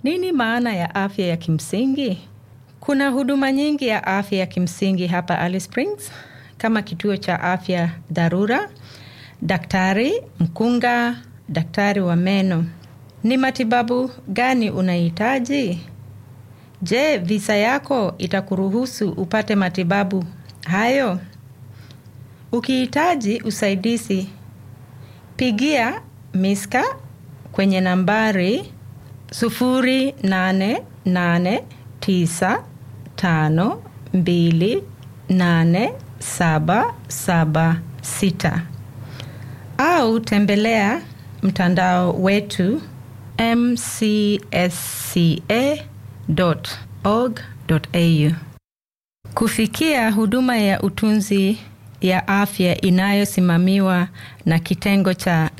Nini maana ya afya ya kimsingi? Kuna huduma nyingi ya afya ya kimsingi hapa Alice Springs kama kituo cha afya dharura, daktari mkunga, daktari wa meno. Ni matibabu gani unahitaji? Je, visa yako itakuruhusu upate matibabu hayo? Ukihitaji usaidizi, pigia Miska kwenye nambari 0889528776 au tembelea mtandao wetu mcsca.org.au. Kufikia huduma ya utunzi ya afya inayosimamiwa na kitengo cha